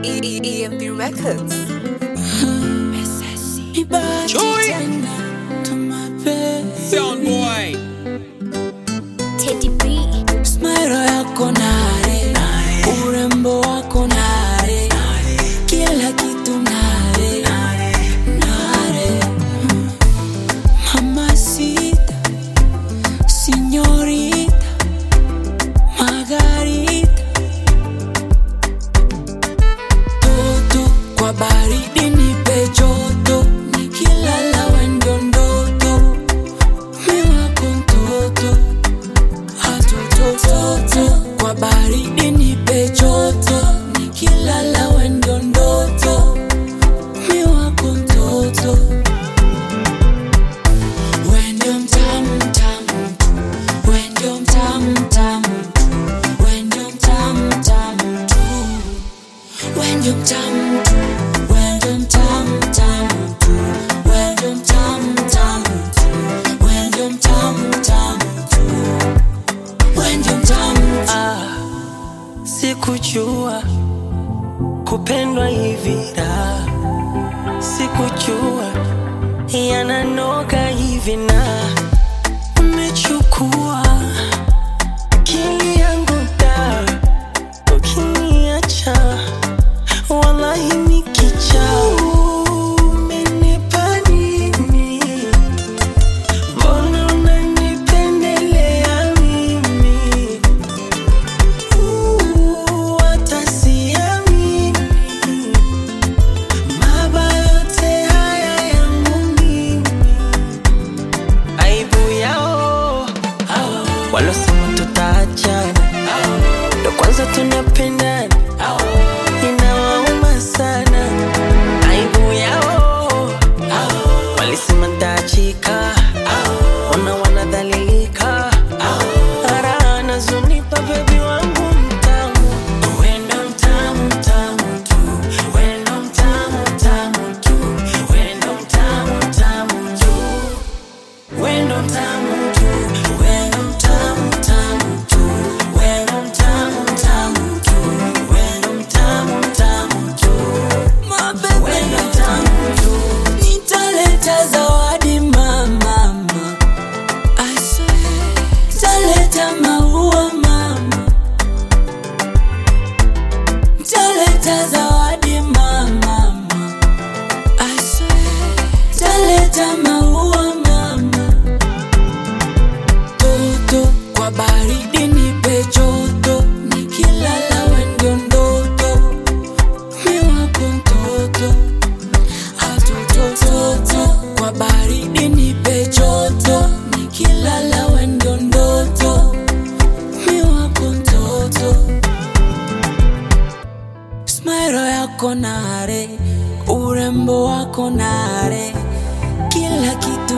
E- E- EMP Records. Chui. Sound boy. Teddy B. Smile yako nare, urembo wako nare, kila kitu nare, nare. Mamacita, señorita, Margarita, toto kwa baridi nipe joto, nikilala wendo ndoto, mi wako mtoto hatotototo kwa baridi nipe joto nikilala wendo ndoto mi wako mtoto wendo mtamu mtamu wendo mtamu mtamu wendo mtamu mtamu tu wendo mtamu tu wendo mtamu mtamu tu wendo mtamu mtamu tu wendo mtamu mtamu tu wendo mtamu Ah, sikujua kupendwa hivi da, sikujua yananoga hivi na umechukua akili yangu da, ukiniacha wallahi nikicha umenipa nini? Mbona unanipendelea mimi? Uh, hata siamini. Mabaya yote haya yangu mimi. Aibu yao walosema tutaachana, ndo kwanza tunapendana, inawauma sana. Aibu yao walisema ntaachika, ona wanadhalilika, ara nazunipa bebi wangu mtamu, wendo mtamu mtamu tu, wendo mtamu mtamu tu, wendo mtamu mtamu tu, wendo mtamu tu, wendo mtamu mtamu tu, wendo mtamu mtamu tu, wendo mtamu mtamu tu, wendo mtamu tu. nitaleta zawadi mama I swear, nitaleta maua mama nitaleta zawadi mama I swear, nitaleta maua mama toto kwa baridi nipe joto nikilala wendo ndoto mi wako mtoto atotototo kwa baridi nipe joto nikilala wendo ndoto mi wako mtoto smairo yako nare urembo wako nare kila kitu